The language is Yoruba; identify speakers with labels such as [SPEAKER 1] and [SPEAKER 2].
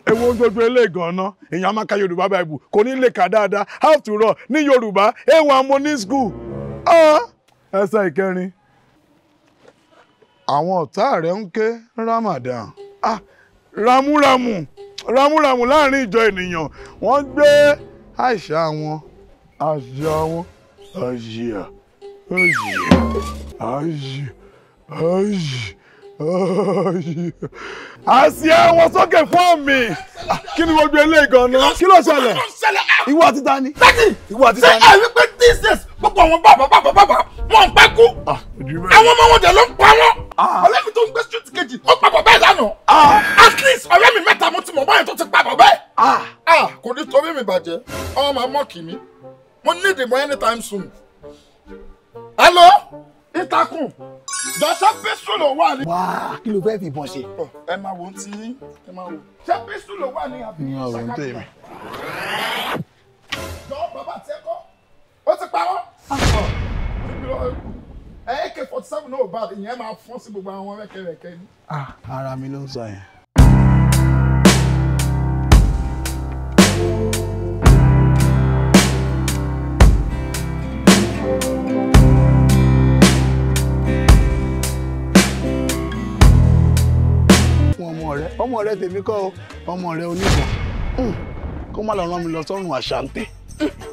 [SPEAKER 1] ewu gbogbo ilé ìgànná èèyàn máa ka yorùbá bible kò ní lè kà dáadáa after all ní yorùbá ewu àmọ́ ní school ẹsẹ̀ ìkẹrin àwọn ọ̀tá rẹ̀ ń ké ramadan ah ramúramù ramúramù láàrin ìjọ ènìyàn wọ́n gbé àṣà wọn àṣà wọn àṣà àṣà àṣà àṣà àṣìá wọn sókè fún mi kí ni gbogbo eléyìí gan-an kí ló ṣẹlẹ̀ ìwọ àti ta ni ìwọ àti ta
[SPEAKER 2] ṣé
[SPEAKER 1] ni.
[SPEAKER 2] ẹ wípé these days gbogbo àwọn bàbá bàbá bàbá wọn ń pẹ́ kú àwọn ọmọ wọn dẹ̀ ló ń pa wọn ọ̀rẹ́ mi tó ń gbé street kejì ó pa bàbá ẹ̀ lánàá at least ọ̀rẹ́ mi mẹ́ta mo ti mọ̀ báyìí tó ti pa bàbá ẹ̀ Ah, kò ní torí mi bàjẹ́ ọmọ màá mọ̀ kì mí mo ní ìdìbò anytime soon. hello ìtàkùn jọ̀ṣẹ́ písùlù wà ní.
[SPEAKER 3] wá kí ló fẹ́ fi ìbọn ṣe.
[SPEAKER 2] ẹ máa wò ó ti yín ẹ máa wò ṣé písùlù wà ní àbí.
[SPEAKER 1] ní ọ̀rọ̀ ń tèmi.
[SPEAKER 2] jọ bàbá tiẹ̀ kọ́ ó ti pa wọ́n. ẹ ak forty seven náà ò bá ìyẹn máa fọ́n sí gbogbo àwọn rẹ́kẹrẹ́kẹ́ ni.
[SPEAKER 1] ara mi ló ń sọ yẹn.
[SPEAKER 3] fún ọmọ rẹ ọmọ rẹ tèmi kọ́ o ọmọ rẹ oníbọn Hmm, kó má lọ rán mi lọ sọ́run àṣàǹtẹ̀.